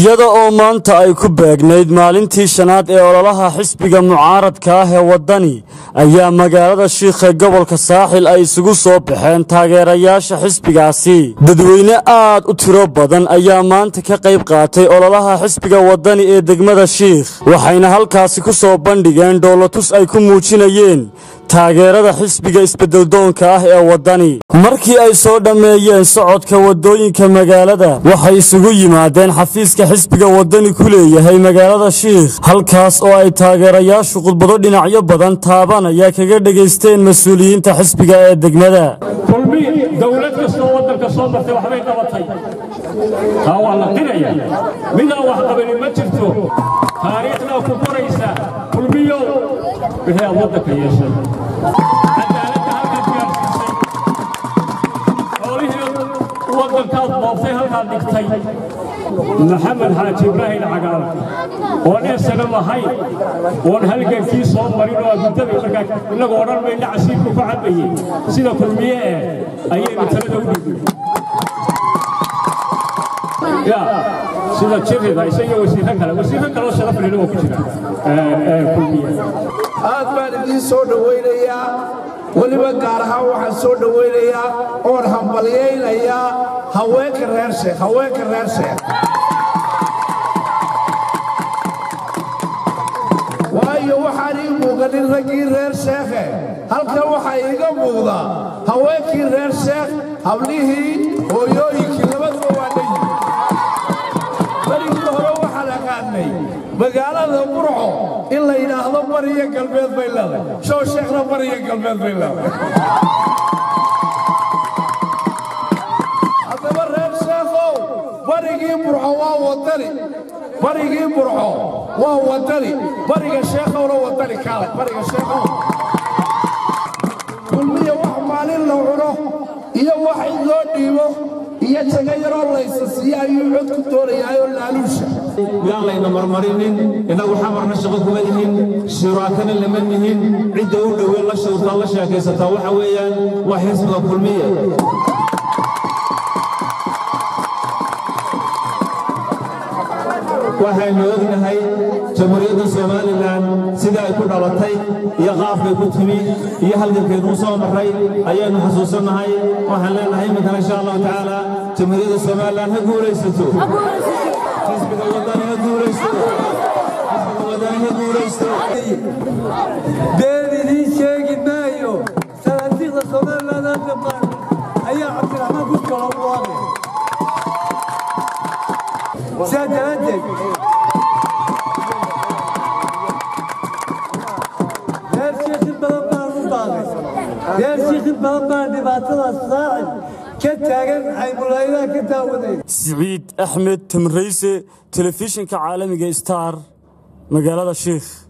iyada oo maanta ay ku beegnayd maalintii shanaad ee ololaha xisbiga mucaaradka ah ee waddani ayaa magaalada shiikhe gobolka saaxil ay isugu soo baxeen taageerayaasha xisbigaasi dadweyne aad u tiro badan ayaa maanta ka qayb qaatay ololaha xisbiga waddani ee degmada shiikh waxayna halkaasi ku soo bandhigeen dhoolotus ay ku muujinayeen taageerada xisbiga isbeddeldoonka ah ee waddani markii ay soo dhammeeyeen socodka waddooyinka magaalada waxay isugu yimaadeen xafiiska xisbiga waddani ku leeyahay magaalada shiikh halkaas oo ay taageerayaashu khudbado dhinacyo badan taabanaya kaga dhegaysteen mas-uuliyiinta xisbiga ee degmada kulmi dowlad kastoo waddanka soo martay waxbay qabatay taa waa la qiraya midaan wax qabanin ma jirto taariikhdaa ku qoraysa kulmiyow wixii aad waddanka yeeshay cadaaladda halkaad gaarsiisay xoolihii waddankaad booftay halkaad dhigtay maxamed xaaji ibraahim cagaal oon eesana lahayn oon halgankii soo marin oo agudaday markaa innagoo odhan mayna casiirku ku cabayey sida kulmiye eh ayaynu talada u dhigay ya sida jirida isaga wasiirro kale wasiirro kaloo sharaf lehna waa ku jira kulmiye aad baan idiin soo dhowaynayaa weliba gaar ahaan waxaan soo dhowaynayaa oon hambalyaynayaa haweenka reer sheekh haweenka reer sheekh waayo waxaan ii muuqanin raggii reer sheekhe halkan waxaa iiga muuqda haweenkii reer sheekh hablihii hooyooyinkii labaduba waa dhayi barigii hore waxaan aqaanay magaalada burco in la yidhaahdo bariyo galbeed bay leedahay show sheekhna bariyo galbeed bay leedahay haddaba reer sheekhow barigii burco waa wadani barigii burco waa wadani bariga sheekhowna wadani kaale bariga sheekhow kulmiya wax maalin la cuno iyo wax in loo dhiibo iyo jaga yaroo laysa siiya ayuu cod ku doonayaayoo laaluusha yaan layna marmarinin innagu xamarna shaqo kuma lihin shuraakana lama nihin cidda u dhoweyn la shawrtaa la sheekaysataa waxa weeyaan waa xisbiga kulmiya waxaynu ognahay jamhuuriyadda somalilan sida ay ku dhalatay iyo qaafkay ku timi iyo halgankeeduu soo marray ayaynu xusuusannahay waxaan leenahay iminkana insha allahu tacaala jamhuuriyadda somalilan ha guulaysato xisbiga waddani ha guulaysto xisbiga waddani ha guulaysto been idiin sheegi maayo salaadiiqda somaliland hadda baan ayaa cabdiraxmaan ku kala waabay sidaa daraaddeed reer shiikhin badan baan u baaqay reer shiikhin badan baan dhibaatadaas saacid ka taagan xaymullaydaha ka daawaday siciid axmed tamrayse telefishinka caalamiga star magaalada shiikh